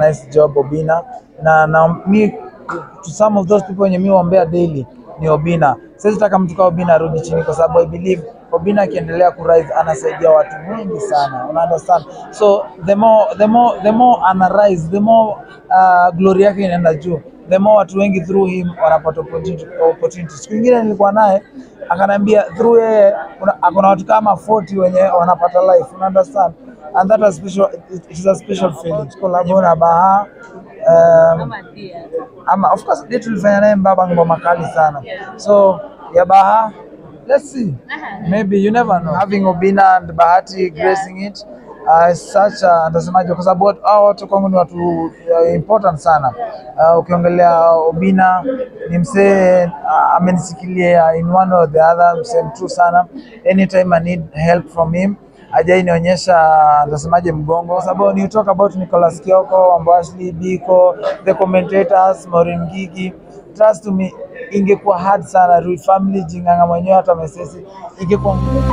nice job Obina na na mi to some of those people wenye mi waombea daily ni Obina. Siwezi taka mtu kama Obina arudi chini kwa sababu I believe Obina akiendelea ku rise anasaidia watu wengi sana, una understand? So the more the more the more ana rise, the more uh, glory yake inaenda juu, the more watu wengi through him wanapata opportunity. opportunity. Siku nyingine nilikuwa naye akaniambia through yeye kuna kuna watu kama 40 wenye wanapata life, una understand? And that was special, it it is a special feeling. Collab na Baha um, Kama dia. ama of course ndio tulifanya naye mbaba ngoma kali sana so ya baha let's see maybe you never know having Obina and Bahati gracing it uh, is such a ndasemaje kwa sababu watu- hao watu kwangu ni watu uh, important sana uh, ukiongelea Obina ni msee uh, amenisikilia in one or the other msee mtrue sana anytime I need help from him ajai nionyesha ndasemaje mgongo kwa sababu ni talk about Nicholas Kioko, Ambashley, Biko, the commentators, Maureen Gigi. Trust me, ingekuwa hard sana Rui family jinganga mwenyewe hata mesesi ingekuwa ngumu.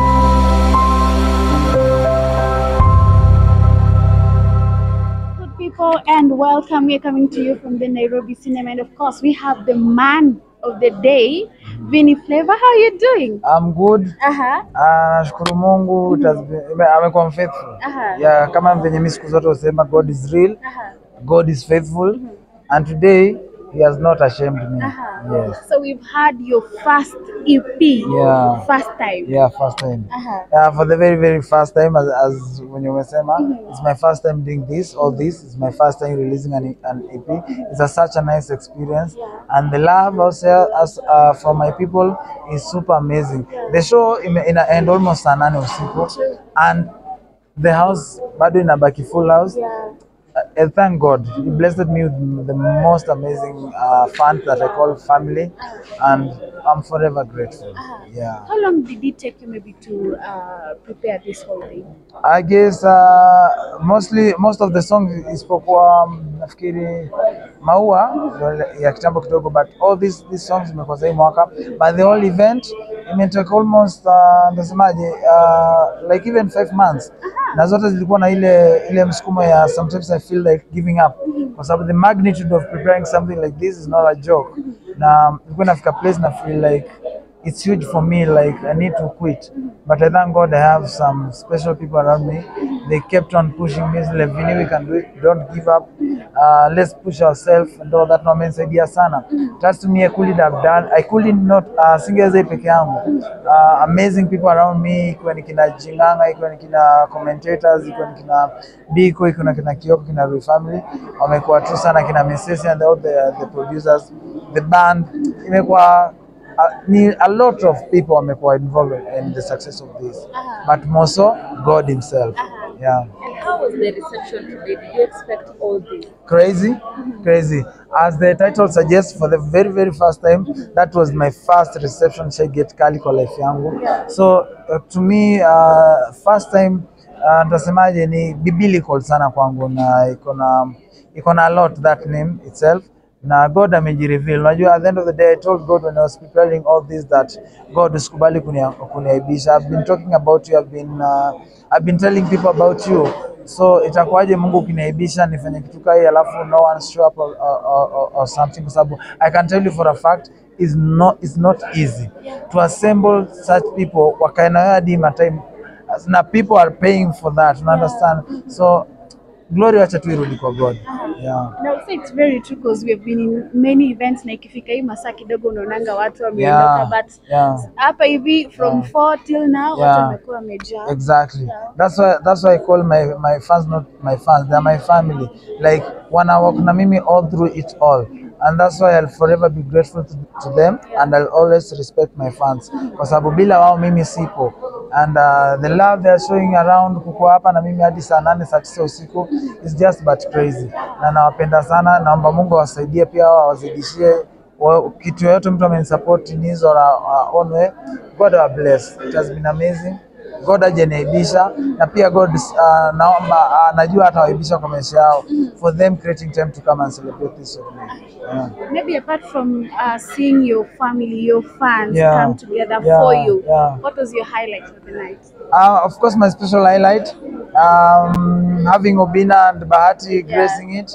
Good people, and welcome. We're coming to you from the Nairobi Cinema, and of course, we have the man of the day, Vinny Flavor. How are you doing? I'm good. Uh huh. Ah, nashukuru Mungu it has been- ime- amekuwa faithful. Aha. Yeah, kama venye mimi siku zote husema God is real, Uh huh. God is faithful and today he has not ashamed me. Uh huh. Yes. So we've had your first EP. Yeah. First time. Yeah, first time. Uh huh. Yeah, for the very very first time as, as when you umesema it's my first time doing this all this it's my first time releasing an, an EP it's a, such a nice experience and the love also as uh, for my people is super amazing the show ime, ina end almost saa nane usiku and the house bado inabaki full house Yeah. uh, uh, thank God. He blessed me with the most amazing uh, fans that I call family, and I'm forever grateful. Yeah. How long did it take you maybe to uh, prepare this whole thing? I guess uh, mostly most of the songs isipokuwa um, nafikiri maua ndio ya kitambo kidogo but all these these songs zimekuwa za hii mwaka but the whole event imetake almost uh, ndasemaje uh, like even five months na zote zilikuwa na ile ile msukumo ya sometimes I feel like giving up kwa sababu the magnitude of preparing something like this is not a joke na ilikuwa nafika place na feel like it's huge for me. Like I need to quit, but I thank God I have some special people around me. They kept on pushing me. Like, Vinny, we can do it. Don't give up. Uh, let's push ourselves and all that. Wamenisaidia sana. Trust me, I couldn't have done. I couldn't not uh, singeweza hii peke yangu. Uh, amazing people around me, ikiwa ni kina Jinganga, ikiwa ni kina commentators, ikiwa ni kina Biko, ikiwa ni kina Kioko, kina Rui family, wamekuwa tu sana, kina Mesesi and all the, the producers, the band, imekuwa uh, ni a lot of people wamekuwa involved in the success of this but more so God himself yeah And how was the reception today? Did you expect all this? crazy crazy as the title suggests for the very very first time that was my first reception shai get kali kwa life yangu so uh, to me uh, first time uh, nitasemaje ni biblical sana kwangu na iko na iko na a lot that name itself na God amejireveal. Unajua, at the end of the day I told God when I was preparing all this that God usikubali kunia- kuniaibisha. I've been talking about you, I've been uh, I've been telling people about you. So itakuwaje Mungu ukiniaibisha nifanye kitu kai alafu no one show up or, or, or, or something kwa sababu I can tell you for a fact is not it's not easy to assemble such people wakae na wewe hadi matime na people are paying for that you understand so glory wacha tu irudi kwa God yeah And I would say it's very true because we have been in many events na ikifika hii masaa kidogo unaonanga watu wameondoka Yeah, but yeah. hapa hivi from Yeah. 4 till now watu Yeah. wamekuwa wamejaa. Exactly. Yeah. That's why that's why I call my my fans not my fans. They're my family. Like wana walk na mimi all through it all. And that's why I'll forever be grateful to, to them and I'll always respect my fans. Kwa sababu bila wao mimi sipo. And uh, the love they're showing around kuko hapa na mimi hadi saa nane saa tisa usiku is just but crazy. Na nawapenda sana, naomba Mungu awasaidie pia awazidishie wa- kitu yoyote mtu amenisupport in his or uh, own way. God will bless. It has been amazing. God ajeniaibisha na pia God uh, naomba uh, najua atawaibisha kwa maisha yao for them creating time to come and celebrate this with me. Yeah. Maybe apart from uh, seeing your family, your fans Yeah. come together Yeah, for you, yeah. what was your highlight of the night? Uh, of course, my special highlight, um, having Obina and Bahati gracing it.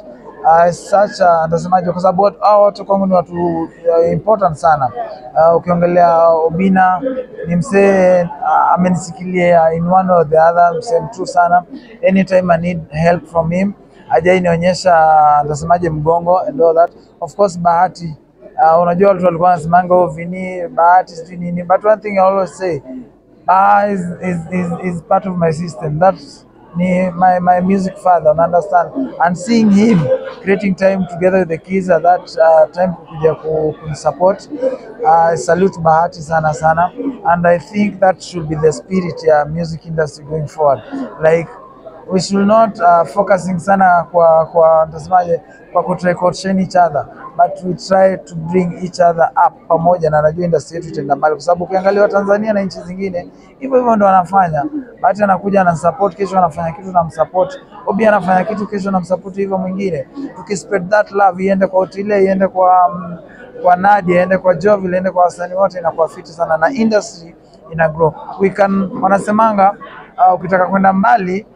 uh, such a nitasemaje, kwa sababu watu- hao watu kwangu ni watu uh, important sana. Uh, ukiongelea Obina ni msee uh, amenisikilia in one or the other, msee mtrue sana. Anytime I need help from him hajai nionyesha nitasemaje mgongo and all that. Of course Bahati uh, unajua watu walikuwa wanasemanga oh, Vini Bahati sijui nini, but one thing I always say Baha is, is, is, is part of my system. That's ni my, my music father, una understand? And seeing him creating time together with the kids at that uh, time kuja ku, kunisupport uh, I salute Bahati sana sana and I think that should be the spirit ya music industry going forward like we should not uh, focusing sana kwa kwa nitasemaje kwa kutrecotion each other but we try to bring each other up pamoja, na najua industry yetu itaenda mbali, kwa sababu ukiangalia Tanzania na nchi zingine hivyo hivyo ndo wanafanya. Bahati anakuja ana support, kesho anafanya kitu na msupport. Obi anafanya kitu, kesho na msupport hivyo mwingine. Tukispread that love iende kwa Otile, iende kwa mm, kwa Nadia, iende kwa Jovi, iende kwa wasanii wote, inakuwa fiti sana na industry ina grow. We can wanasemanga uh, ukitaka kwenda mbali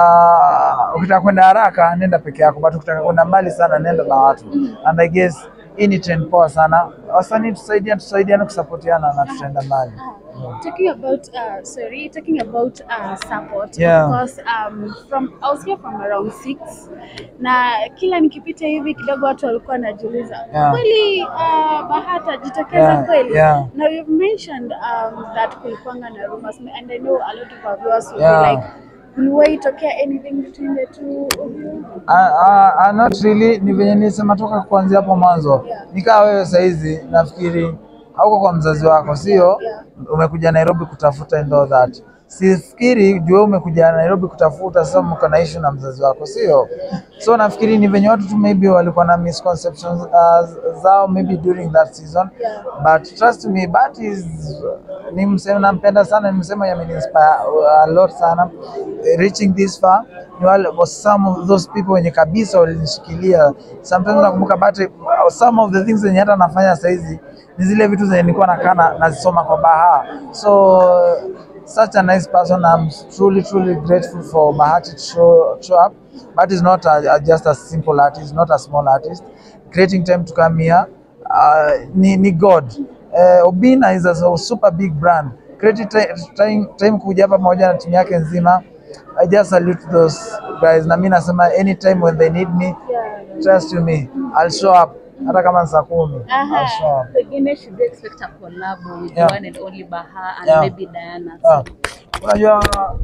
uh, ukitaka kwenda haraka nenda peke yako, but ukitaka kwenda mbali sana nenda na watu. And I guess hii ni trend poa sana. Wasanii tusaidiane, tusaidiane kusapotiana na tutaenda mbali. Talking about uh, sorry, talking about uh, support Yeah. of course um, from I was here from around six na kila nikipita hivi kidogo watu walikuwa wanajiuliza Yeah. kweli uh, Bahati ajitokeza Yeah, kweli yeah. now you've mentioned um, that kulikuwanga na rumors and I know a lot of our viewers will Yeah. be like kuliwahi tokea anything between the two of you Ah, ah, ah, not really, ni venye nilisema toka kuanzia hapo mwanzo. Yeah. Nikaa wewe saizi nafikiri hauko kwa mzazi wako, sio? Yeah. Umekuja Nairobi kutafuta and all that. Sifikiri juu wewe umekuja Nairobi kutafuta, sasa mko na issue na mzazi wako, sio? So nafikiri ni venye watu tu maybe walikuwa na misconceptions uh, zao maybe during that season Yeah. but trust me Bahati is ni msema nampenda sana, ni msema yameniinspire a lot sana reaching this far. Ni wale was some of those people wenye kabisa walinishikilia. Sometimes nakumbuka Bahati, some of the things zenye hata nafanya saizi ni zile vitu zenye nilikuwa nakaa na- nazisoma kwa Baha. So such a nice person. I'm truly truly grateful for Bahati to show, show up. Bahati is not a, a, just a simple artist, not a small artist. Creating time to come here uh, ni, ni God. Uh, Obina is a super big brand. Creating time, time, time kuja hapa pamoja na timu yake nzima. I just salute those guys. Na mimi nasema anytime when they need me, yeah. trust you me, I'll show up. Hata kama ni saa kumi, I'll show Aha. up. Pengine should we expect a collab with Yeah. the one and only Baha and Yeah. maybe Diana? Ah, Unajua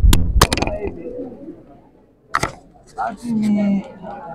hivi, Bahati ni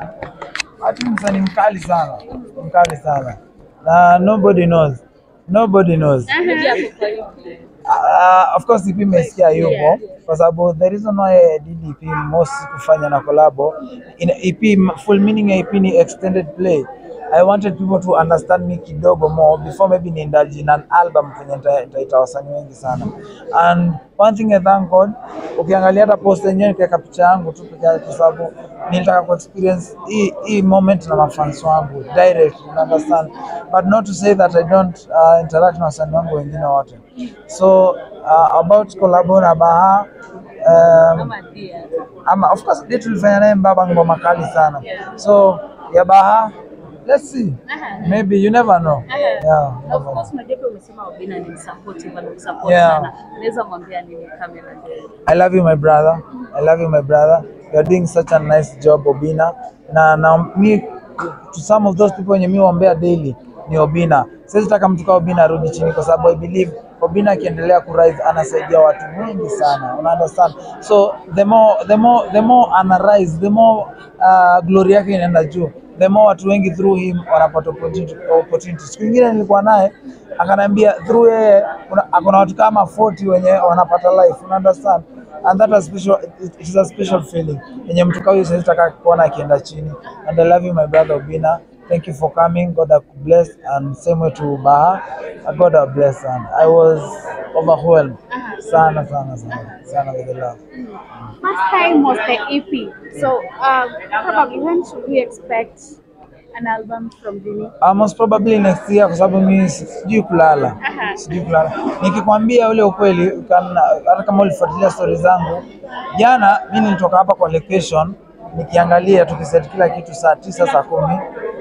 Bahati ni msanii mkali sana, mkali sana na nobody knows, nobody knows. Maybe ako kwa hiyo Uh, of course EP imesikia yupo kwa sababu the reason why I did EP most kufanya na collabo in EP full meaning ya EP ni extended play I wanted people to understand me kidogo more before maybe niendaji na an album kwenye nita- nitaita wasanii wengi sana and one thing I thank God ukiangalia hata post yenyewe nikiweka picha yangu tu peke yake kwa sababu nilitaka ku experience hii hii moment na mafans wangu direct you understand but not to say that I don't uh, interact na wasanii wangu wengine wote so uh, about collabo na Baha um, ama Dia. ama of course ndio tulifanya naye mbaba ngoma kali sana so ya Baha let's see Aha. maybe you never know Aha. yeah Na of never know. course unajua pia umesema Obina ni msupportive anakusupport Yeah. sana. Unaweza mwambia nini kamera ndio? I love you my brother. I love you my brother. You are doing such a nice job Obina. Na na mi to some of those people wenye mi waombea daily ni Obina. Siwezi taka mtu kama Obina arudi chini kwa sababu I believe Obina akiendelea ku rise anasaidia watu wengi sana. Una understand? So the more the more the more ana rise, the more uh, glory yake inaenda juu. The more watu wengi through him wanapata opportunity. opportunity. Siku nyingine nilikuwa naye akaniambia through yeye kuna kuna watu kama 40 wenye wanapata life. Una understand? and that a special it, it is a special feeling yenye mtu kama huyo taka kuona akienda chini and I love you my brother Obina thank you for coming God bless and same way to Baha God bless and I was overwhelmed sana sana sana sana with the love First time was the EP. So um, probably when should we expect an album from Vini? Uh, most probably next year kwa sababu mimi sijui kulala Aha. sijui kulala nikikwambia ule ukweli ukan- hata kama ulifuatilia stori zangu jana mi nilitoka hapa kwa location nikiangalia tukiset kila kitu saa tisa saa kumi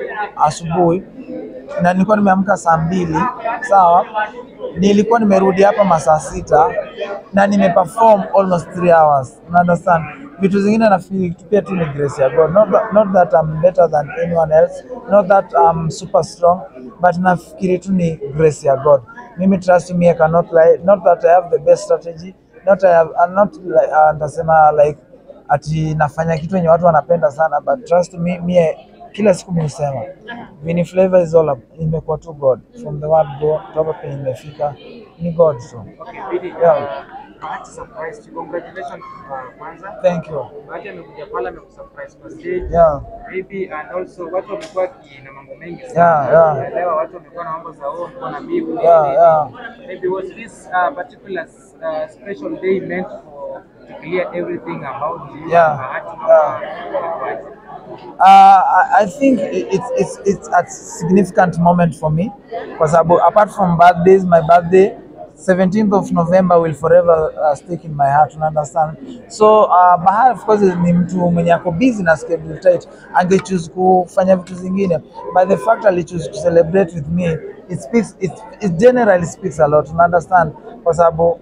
asubuhi na nilikuwa nimeamka saa mbili sawa, nilikuwa nimerudi hapa masaa sita na nimeperform almost three hours. Una understand? Vitu zingine na feel pia tu ni grace ya God. Not that, not that I'm better than anyone else, not that I'm super strong, but nafikiri tu ni grace ya God. Mimi trust me, I cannot lie. Not that I have the best strategy, not I have, I'm not like, uh, nitasema like ati nafanya kitu yenye watu wanapenda sana, but trust me, mie kila siku mi husema Vini Flavor is all up, imekuwa tu God from the word go toka penye imefika ni God so Okay, Bidi, Yeah. uh, Bahati surprised you. Congratulations uh, kwanza. thank you Bahati amekuja pale amekusurprise kwa stage. yeah Maybe and also watu wamekuwa ki- na mambo mengi sana. Yeah, yeah. Naelewa watu wamekuwa na mambo za oh, mko na bibu. Yeah, yeah. Maybe was this uh, particular uh, special day meant for to clear everything about you? Yeah, Bahati yeah. yeah. Uh, I I think it- it's, it's, it's a significant moment for me kwa sababu apart from birthdays, my birthday 17th of November will forever uh, stick in my heart, una understand? So uh, Bahari of course ni mtu mwenye ako busy na schedule tight, angechoose kufanya vitu zingine, but the fact alichoose to celebrate with me it speaks, it, it generally speaks a lot, una understand? Kwa sababu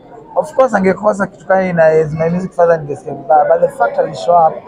of course angekosa kitu kama ina is my music father ningesikia vibaya but the fact ali show up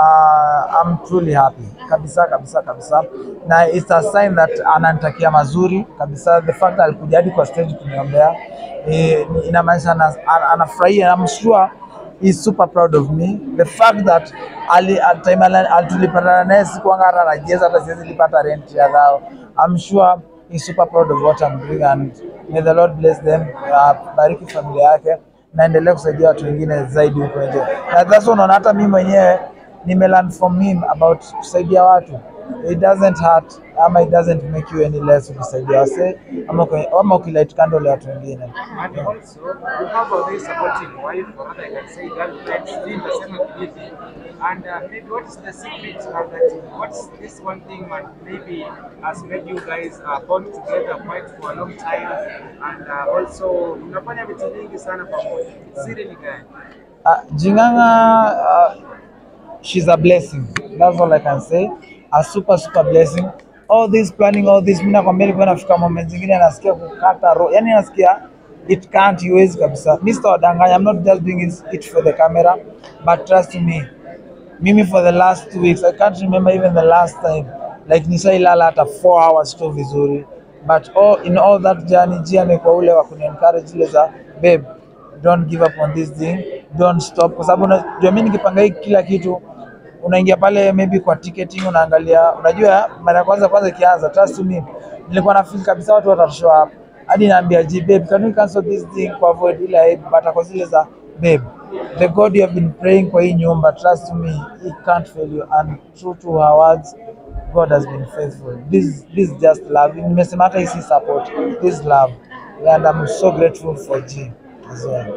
uh, I'm truly happy kabisa kabisa kabisa na it's a sign that ananitakia mazuri kabisa the fact alikuja hadi kwa stage kuniombea eh, ni- inamaanisha ana- ana- anafurahia I'm sure he's super proud of me the fact that ali at time ala- al- tulipatana naye sikuanga hata najieza hata siwezi lipata rent ya dhao I'm sure he's super proud of what I'm doing and may the Lord bless them uh, bariki familia yake naendelea kusaidia watu wengine zaidi huko nje na that's why unaona hata mimi mwenyewe nimelearn from him about kusaidia watu it doesn't hurt ama it doesn't make you any less ukisaidia wase ama uki- ama ukilight candle ya watu wengine And also, you have a very supporting wife, or rather, I can say girlfriend, still the same ability. And uh, maybe what is the secret of that? What's this one thing that maybe has made you guys uh, bond together quite for a long time? And uh, also, mnafanya vitu vingi sana pamoja. Siri ni gani? Uh, Jinganga, uh, she's a blessing. That's all I can say. A super super blessing. All this planning, all this, mimi nakwambia nilikuwa nafika moment zingine nasikia kukata roho. Yaani nasikia it can't iwezi kabisa. Mimi sitawadanganya, I'm not just doing it, it for the camera, but trust me. Mimi for the last two weeks, I can't remember even the last time. Like nishailala hata 4 hours tu vizuri. But all, in all that journey, Jia amekuwa ule wa kuni encourage ile za babe don't give up on this thing, don't stop, kwa sababu unajua mimi nikipanga hii kila kitu, unaingia pale maybe kwa ticketing, unaangalia, unajua mara ya kwanza kwanza ikianza, trust me, nilikuwa na feel kabisa watu watashow up, hadi naambia ji babe, can we cancel this thing kwa avoid ile hype, but ako zile za babe, the God you have been praying kwa hii nyumba, trust me, he can't fail you, and true to her words, God has been faithful. This this is just love. Nimesema hata hii si support, this is love, and I'm so grateful for G as well.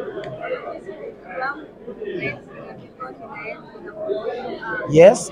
Yes.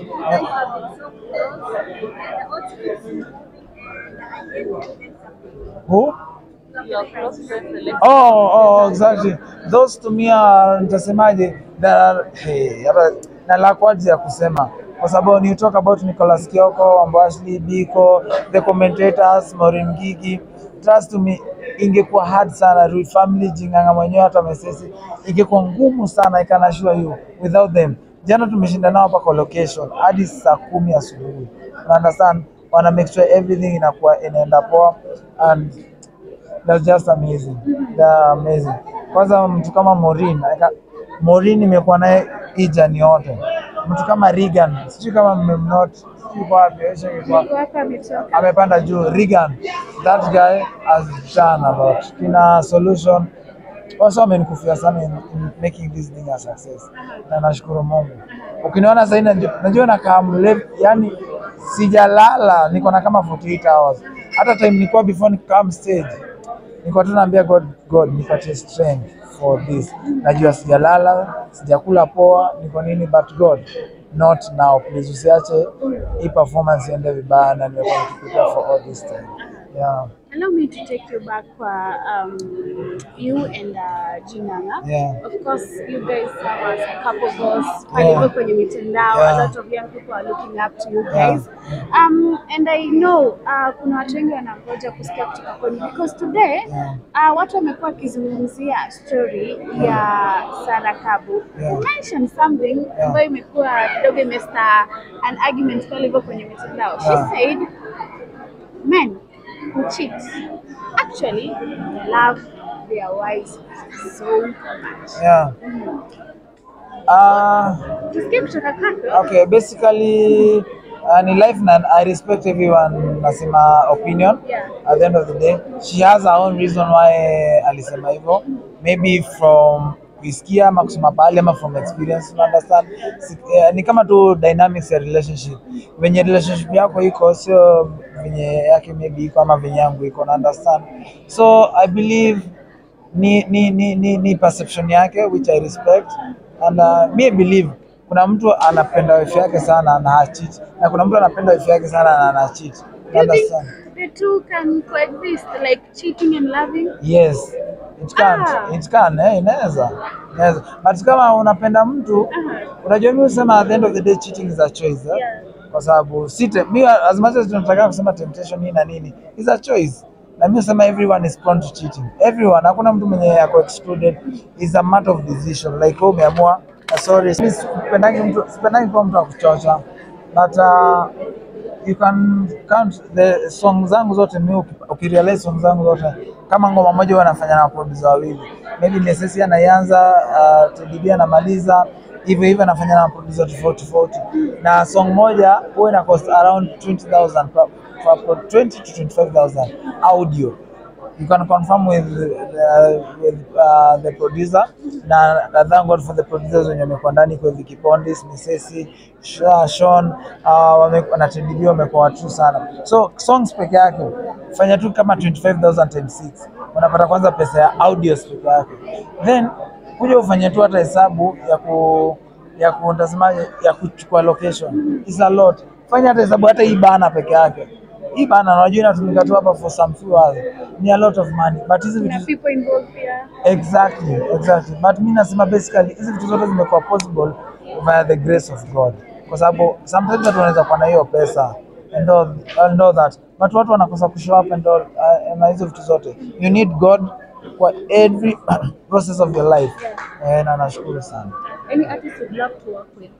Who? Your close friends, the late Oh, oh, exactly. Those to me are nitasemaje? There are hey, hata na la kwaji ya kusema kwa sababu ni talk about Nicholas Kioko, Ambashley Biko, the commentators, Maureen Gigi. Trust me, ingekuwa hard sana Rui family Jinganga mwenyewe hata Mesesi, ingekuwa ngumu sana I can assure you without them. Jana tumeshinda nao hapa kwa location hadi saa kumi asubuhi. You understand? Wana make sure everything inakuwa inaenda poa and That's just amazing. They're amazing. Kwanza mtu kama Maureen, aka- Maureen imekuwa naye hii journey yote. Mtu kama Regan, sijui kama mmemnot, sijui kwa wapi, Aisha ingekuwa- Wako ametoka. amepanda juu. Regan, that guy has done a lot. Kina solution also amenikufia sana in, in making this thing a success, na nashukuru Mungu. Ukiniona sasa hivi najua- najua nakaa mlevi, yani sijalala, niko na kama 48 hours. Hata time nilikuwa before nikam stage nilikuwa tu naambia God, God nipatie strength for this. Najua sijalala, sijakula poa, niko nini, but God not now please, usiache hii performance iende vibaya, na nimekuwa nikiprepare for all this time. yeah, Allow me to take you back kwa um, you and uh, Jinanga. yeah, Of course, you guys have as a couple goals pale Yeah. hivyo kwenye mitandao. Yeah. A lot of young people are looking up to you guys. Um, and I know uh, kuna watu wengi wanangoja kusikia kutoka kwenu because today Yeah. uh, watu wamekuwa wakizungumzia story ya Sarakabu. Yeah. You mentioned something Yeah. ambayo imekuwa kidogo imesta an argument pale hivyo kwenye mitandao. She Yeah. said men who cheat actually love their wives so much. yeah. Uh, Tusikie kutoka kwako. okay, basically uh, ni life na I respect everyone nasema opinion. Yeah. At the end of the day, she has her own reason why alisema hivyo. Maybe from kuisikia ama kusoma pahali ama from experience, you understand? Si, eh, ni kama tu dynamics ya relationship. Venye relationship yako iko sio venye yake maybe iko ama venye yangu iko, na understand? So I believe ni ni ni ni, ni perception yake which I respect and uh, me I believe kuna mtu anapenda wife yake sana na hacheat na kuna mtu anapenda wife yake sana na ana cheat. Do you think Understand? the two can coexist, like cheating and loving? Yes, it can, Ah. it can, eh, inaweza. Inaweza. But kama unapenda mtu, Aha. unajua mimi husema at the end of the day cheating is a choice. Eh? Yeah. Kwa sababu si te- mi as much as tunataka kusema temptation hii na nini, is a choice. Na mimi husema everyone is prone to cheating. Everyone, hakuna mtu mwenye yako excluded. Is a matter of decision. Like wewe umeamua, uh, sorry, mimi sipendangi mtu, sipendangi kwa mtu akuchocha. But uh, you can count the song zangu zote mi uki- ukirealize song zangu zote kama ngoma moja huwa nafanya na producer wawili maybe Nesesi anaianza uh, Teddy B anamaliza hivyo hivyo anafanya na producer tofauti tofauti na song moja huwa ina cost around 20000 per, per, per 20 to 25000 audio you can confirm with uh, with uh, the producer na na thank God for the producers wenye wamekuwa ndani kwa Vicky Pondis, Misesi, Sha- Sean uh, wame- na Teddy B wamekuwa watu sana. So songs peke yake fanya tu kama 25000 times 6 unapata kwanza pesa ya audios peke yake, then kuja ufanye tu hata hesabu ya ku ya ku utasemaje, ya kuchukua location is a lot. Fanya hata hesabu hata hii bana peke yake hii bana, unajua inatumika tu hapa for some few hours, ni a lot of money, but hizi Kuna vitu people involved here. exactly exactly, but mi nasema basically hizi vitu zote zimekuwa possible via the grace of God, kwa sababu sometimes watu wanaweza kuwa na hiyo pesa and all, and all that but watu wanakosa kushow up and all, uh, na hizo vitu zote you need God kwa every process of your life eh, na nashukuru sana. Any artist you'd love to work with?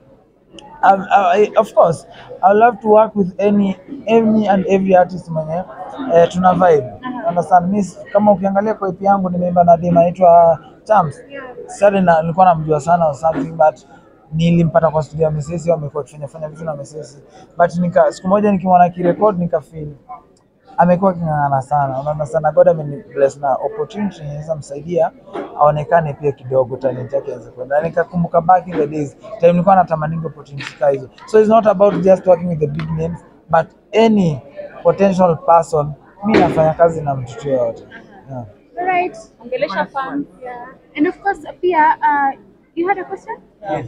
I, I, of course I love to work with any any and every artist mwenye eh, tuna vibe understand mi kama ukiangalia kwa EP yangu nimeimba na dem anaitwa Chams sasa na nilikuwa namjua sana or something but nilimpata kwa studio ya Mesesi amekuwa akifanya fanya vitu na Mesesi but nika siku moja nikimwona akirecord nikafeel amekuwa aking'ang'ana sana, unaona sana. God amenibless na opportunity inaweza msaidia aonekane pia kidogo, talent yake aweze kwenda. Na nikakumbuka back in the days time nilikuwa natamani opportunity kama hizo, so it's not about just working with the big names but any potential person. Mi nafanya kazi na mtu yoyote yeah. Alright. Ongelesha fans. Yeah. And of course, pia, uh, you had a question? Yes.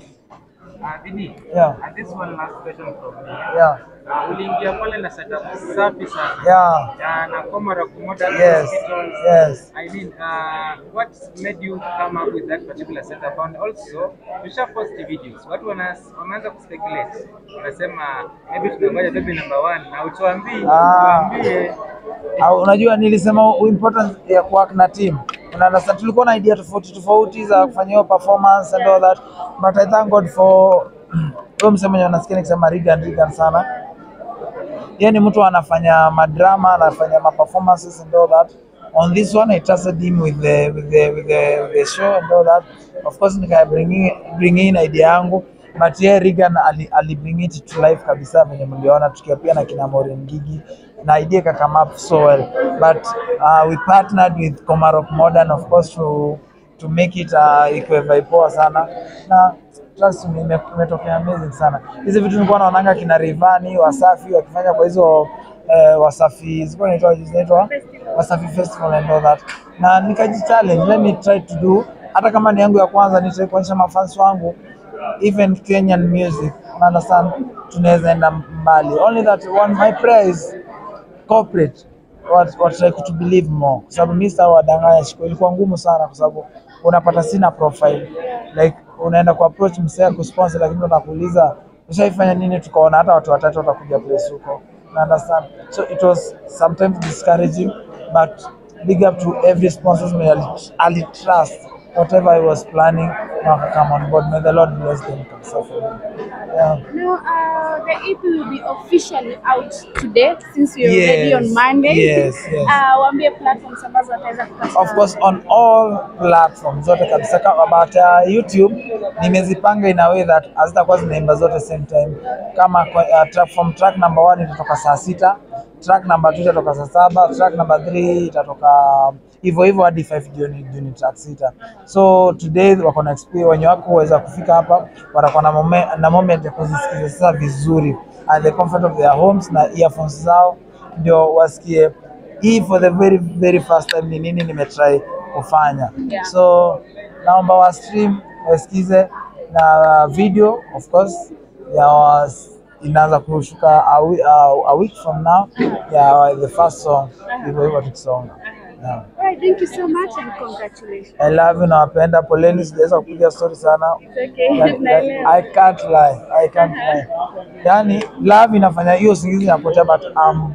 Uh, Vini, Yeah. and this one last question from me. Yeah. Uh, uliingia pale na setup safi sana. Yeah. Ya, na Komara Kumoda Yes. Hospitals. Yes. I mean, uh, what made you come up with that particular setup? And also, tusha post videos. Watu wana- wameanza kuspeculate. Wanasema maybe tunangoja baby number one na utuambie, Ah. tuambie Au, unajua nilisema u- importance ya kuwork na team. Unaona, tulikuwa na idea tofauti tofauti za kufanya hiyo performance and all that but I thank God for huyo msemo mwenye unasikia nikisema Regan Regan sana. Yeye ni mtu anafanya madrama, anafanya ma performances and all that. On this one I trusted him with the with the with the, with the show and all that. Of course nika bring in, bring in idea yangu but yeye Regan ali, ali bring it to life kabisa venye mliona tukiwa pia na kina Maureen Gigi na idea ika come up so well but uh, we partnered with Komarok Modern of course to to make it uh, ikuwe vibe poa sana na trust me ime- imetokea amazing sana. Hizi vitu nilikuwa naonanga kina Rivani Wasafi wakifanya kwa hizo eh, Wasafi zilikuwa inaitwa zinaitwa Wasafi Festival and all that, na nikajichallenge, let me try to do hata kama ni yangu ya kwanza, nitrai kuonyesha mafans wangu even Kenyan music, una understand, tunaweza enda mbali. Only that one my prayer is corporate wat- watry to believe more, kwa sababu mimi sitawadanganya, siku ilikuwa ngumu sana, kwa sababu unapata sina profile like unaenda ku approach msee kusponsor, lakini unakuuliza ushaifanya nini, tukaona hata watu watatu watakuja place huko, na understand so it was sometimes discouraging but big up to every sponsors may ali, ali trust whatever I was planning na come on board may the Lord bless them kabisa for me yeah. Now, uh, the EP will be officially out today since we're already Yes, on Monday. yes, yes. Uh, waambie platforms ambazo wataweza kupata. of course on all platforms zote kabisa kama but uh, YouTube nimezipanga in a way that hazitakuwa zinaimba zote same time kama kwa- uh, track, from track number one itatoka saa sita track number two itatoka saa saba track number three itatoka hivyo hivyo hadi 5 jioni jioni track sita so today wako na experience wenye wako kuweza kufika hapa watakuwa na moment, na moment ya kuzisikiza sasa vizuri at the comfort of their homes na earphones zao ndio wasikie hii for the very very first time ni nini nimetry kufanya Yeah. so naomba wa stream wasikize na video of course ya was, inaanza kushuka a, wi- a, a week from now ya the first song hivyo hivyo tukisonga yeah. Alright, thank you so much and congratulations. I love you nawapenda poleni sijaweza kupiga story sana It's okay. Yani, Naelewa. I can't lie. I can't lie. Yani love inafanya hiyo usingizi inapotea but I'm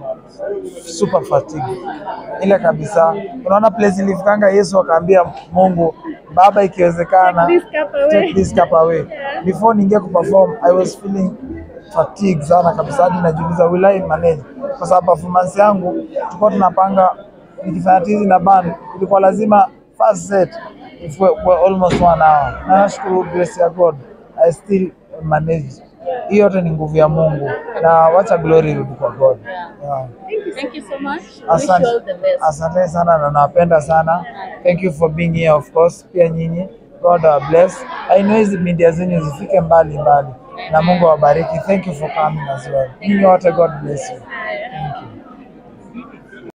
super fatigued. Ile kabisa. Unaona place ilifikanga Yesu akaambia Mungu Baba ikiwezekana Take this cup away." take this cup away. Before niingie kuperform I was feeling fatigue sana kabisa hadi najiuliza will I manage kwa sababu performance yangu tulikuwa tunapanga nikifanya tizi na band ilikuwa lazima first set for, for almost one hour. Na nashukuru grace ya God I still manage. Hiyo yote ni nguvu ya Mungu na wacha glory irudi kwa God. Yeah. Thank you so much. Wish Asante, you all the best. asante sana na nawapenda sana. Thank you for being here of course. Pia nyinyi God wa bless. I know hizi media zenyu zifike mbali mbali na Mungu awabariki. Thank you for coming as well. Nyinyi wote God bless you. Thank you.